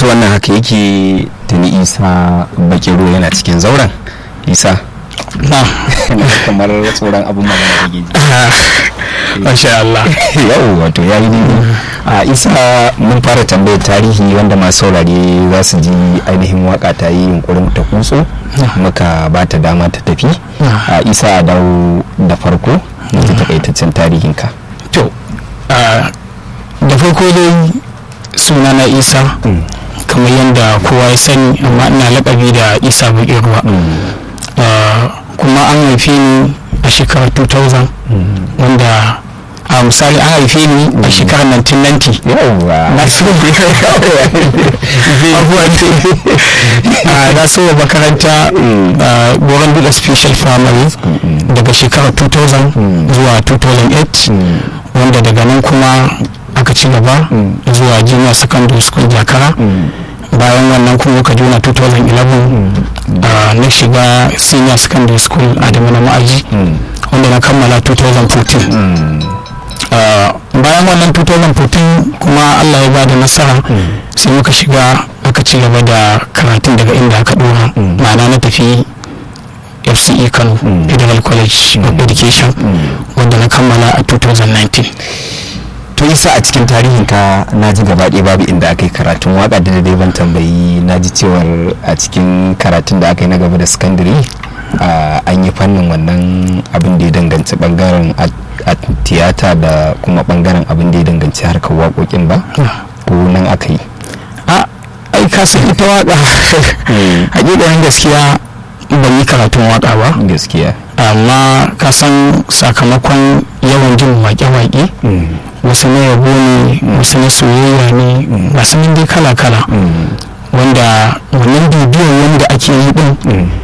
to wannan haka yake tuni isa bakiro yana cikin zauren isa na kamar tsoron abin magana da geji masha Allah yau wato ya yi a isa mun fara tambayar tarihi wanda masu saurare za su ji ainihin waka ta yi yunkurin ta kutso muka ba ta dama ta tafi a isa a dawo da farko da ta takaitaccen tarihinka to a, da farko dai suna na isa kamar yadda kowa ya sani amma ina lakabi da isa buƙin ruwa Uh, kuma an haife ni a shekarar 2000 wanda a misali an haife ni a shekarar 1990 yauwa na so na so makaranta goron dula special primary daga shekarar 2000 zuwa 2008 wanda daga nan kuma aka ci gaba zuwa junior secondary school jakara bayan wannan kuma muka juna 2011 na shiga senior secondary school a na ma'aji wanda na kammala 2014 bayan wannan 2014 kuma allah ya bada nasara sai muka shiga aka ci gaba da karatun daga inda aka dora ma'ana na tafi fce kano federal college of education wanda na kammala a 2019 to isa a cikin tarihinka na ji gaba ɗaya babu inda aka yi karatun waka da dai ban tambayi na ji cewar a cikin karatun da aka yi na gaba da sakandare an yi fannin wannan abin da ya danganci bangaren a tiyata da kuma bangaren abin da ya danganci harkar waƙoƙin ba ko nan aka yi a ai ka san ita waka hakikanin gaskiya ban yi karatun waka ba gaskiya amma ka san sakamakon yawan jin wake-wake wasu na yabo ne wasu na soyayya ne masu nan dai kala-kala wanda wannan bidiyon wanda ake yi din